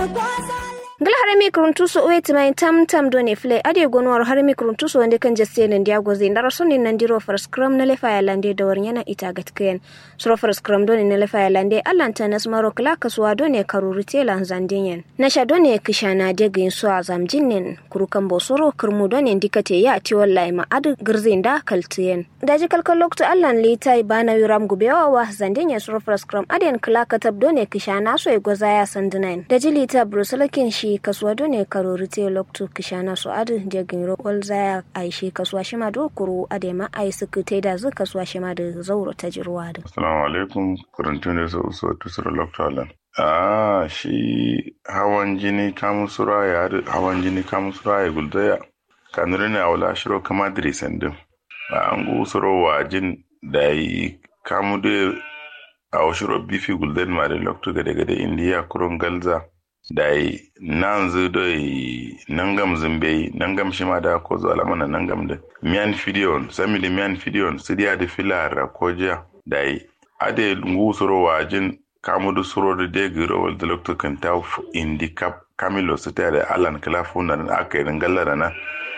gala harami kuruntuso weti mai tam tam do ne fle ade gonwar harami kuruntuso wande kan jasse nan dia goze ndara sonni nan diro far scrum na lefa ya lande da war yana ita gatken suro far scrum do ne na lefa ya lande allanta nas maro kala kasuwa do ne karuru tela zandinyen na sha do ne kishana de gin so azam jinnen kurukan bosoro kurmu do ne dikate ya ti wallahi ma adu girzin da kaltiyen daji kalkal lokto allan litai bana yuram gubewa wa zandinyen suro far scrum aden kala katab do ne kishana so e goza ya sandinain daji lita brusalakin shi shi kasuwa do ne karori te loktu kishana su adu jagin rokol zaya ai shi kasuwa shi ma do kuru ade ma ai suku te da zu kasuwa shi ma da zauro ta jirwa da assalamu alaikum kurantun da su so tusura loktu alan ah shi hawan jini kamun sura ya hawan jini kamun sura ya guldaya kanuri ne awla shiro kama drisendin ba an gu suro wajin da yi kamu da a shiro bifi gulden ma da loktu gade gade indiya kurun galza dai nan zu doi nangam zimbe nangam shima da ko zo alamana nangam da miyan fidiyon sami da miyan fidiyon su dia da filara ko ja dai ade ngu suro wajin kamudu suro da de giro wal dalokto kan ta indi kap kamilo su ta da alan klafu na aka yi gallara na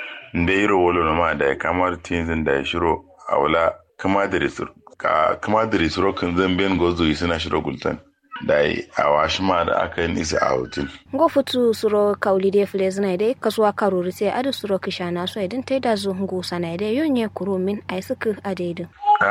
nde iro wolo no ma da kamar tinzin da shiro awla kama da risur ka kama da risuro kan zamben gozo suna shiro gultan dai a washi ma da aka yi nisa a hotel. Ngo futu suro kauli de fle zina dai kasuwa karuri sai adu suro kisha na so idan tai da zu ngu sana dai yonye kuro min ai suka adaidin.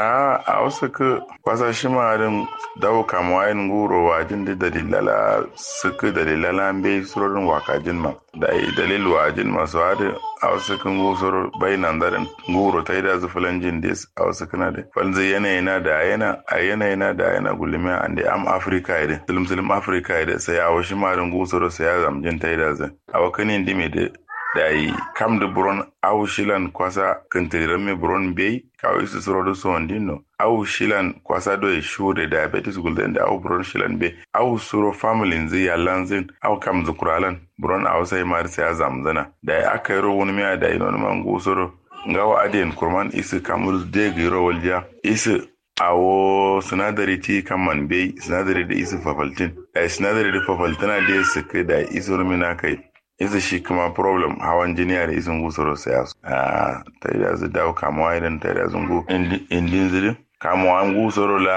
A a wasu ka kwasa shi ma din dawo kama yin guro wajin da dalilala suka dalilala bai surorin wakajin ma da yi dalil wajin masu hadi a wasu kan gusur bai nan darin guro ta yi da zufulan jin des a wasu kana da falzi yanayi na da yana a yanayi na da yana gulmi a da am afirka ide silim silim afirka ide sai a wasu marin gusur sai ya zamjin ta yi da zai a wakanin dime da da yi kam da buron au shilan kwasa kantiran me buron bai kawai su suro da so dino au shilan kwasa do e shure diabetes gulden da au buron shilan bai au suro family zai yalan zin au kam zukuralan buron au sai mar sai ya zamzana da ya aka yi wani miya da yi wani man gusuro ngawa aden kurman isi kamur de giro walja isi awo sinadari ti kaman bai sinadari da isi fafaltin da sinadari da fafaltina da su kai da isi rumina kai isa shi kuma problem hawan jini da isin gusaro sai a ta yi da zu dawo kamuwa idan ta yi da zungu indin zirin kamuwa an gusaro la